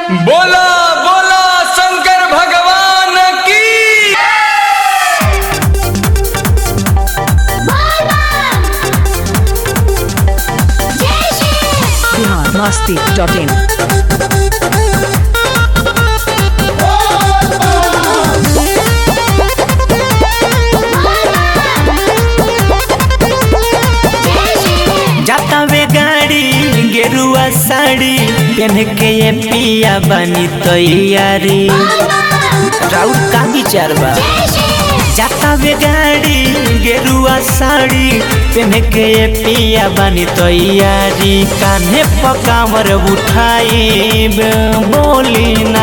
बोला बोला शंकर भगवान की बिहार मस्ती डॉट इन जाता वे गाड़ी गेरुआ साड़ी पहन के ये पिया बनी तैयारी राउर का विचार बा जाता वे गाड़ी गेरुआ साड़ी पहन के ये पिया बनी तैयारी कान्हे पकावर उठाई बोली ना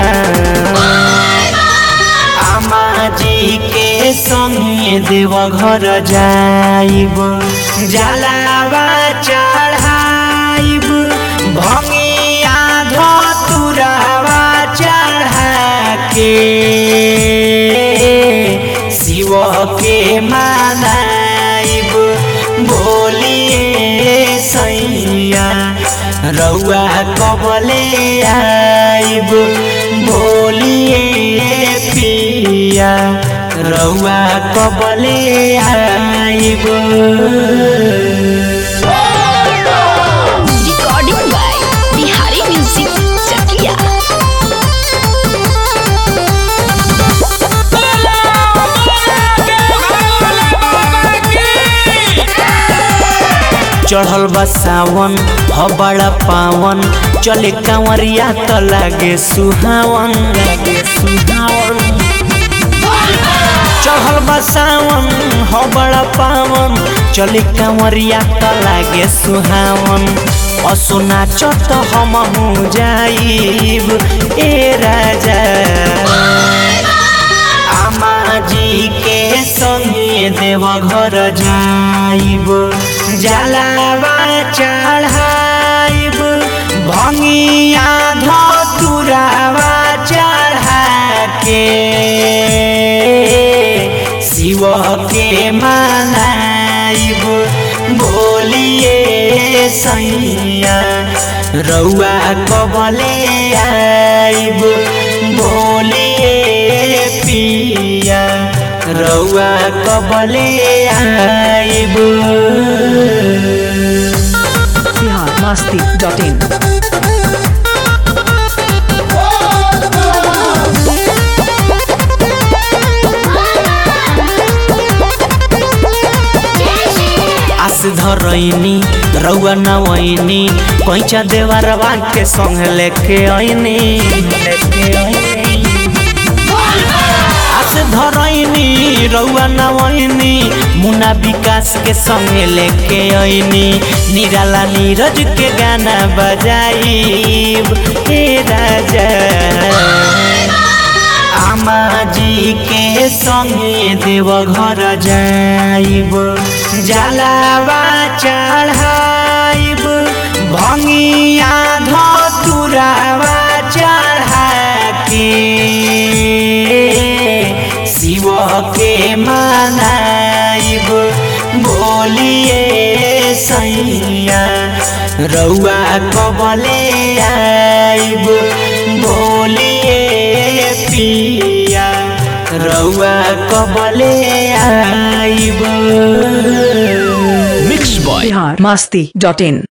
आमा जी के संगे देव घर जाइब जलावा चढ़ाइब भंगिया धतुरावा चढ़ा के शिव के मानाइब बोलिए सैया रउआ कबले आइब बोलिए पिया रउआ कबले आइब रिकॉर्डिंग बाय बिहारी म्यूजिक चकिया चढ़ल बा सावन ह बड़ा पावन चले कांवरिया त लागे सुहावन लागे सुहावन चढ़ल बा सावन ह बड़ा पावन चले कांवरिया त लागे सुहावन असो नाचत हमहू जाइब ए राजा आमा जी के संगे देव घर जाइब जलावा चढ़ाइब भंगिया धतुरावा चढ़ा के शिव के मनाइब बोलिए सैया रउआ कबले आइब बोलिए पिया रउआ कबले आइब बिहार मस्ती डॉट इन आस धरैनी रउआ नवैनी कैचा देवरवा के संग लेके ऐनी लेके ऐनी आस धरैनी रउआ नवैनी मुना विकास के संगे लेके ऐनी निराला नीरज के गाना बजाइब हे राजा आमा जी के संगे देव घर जाइब जलावा चढ़ाइब भंगिया धतुरावा चढ़ा के शिव के मनाइब बोलिए सैया रउआ कबले आइब बोलिए पिया रउआ कबले आइब बिहार मस्ती डॉट इन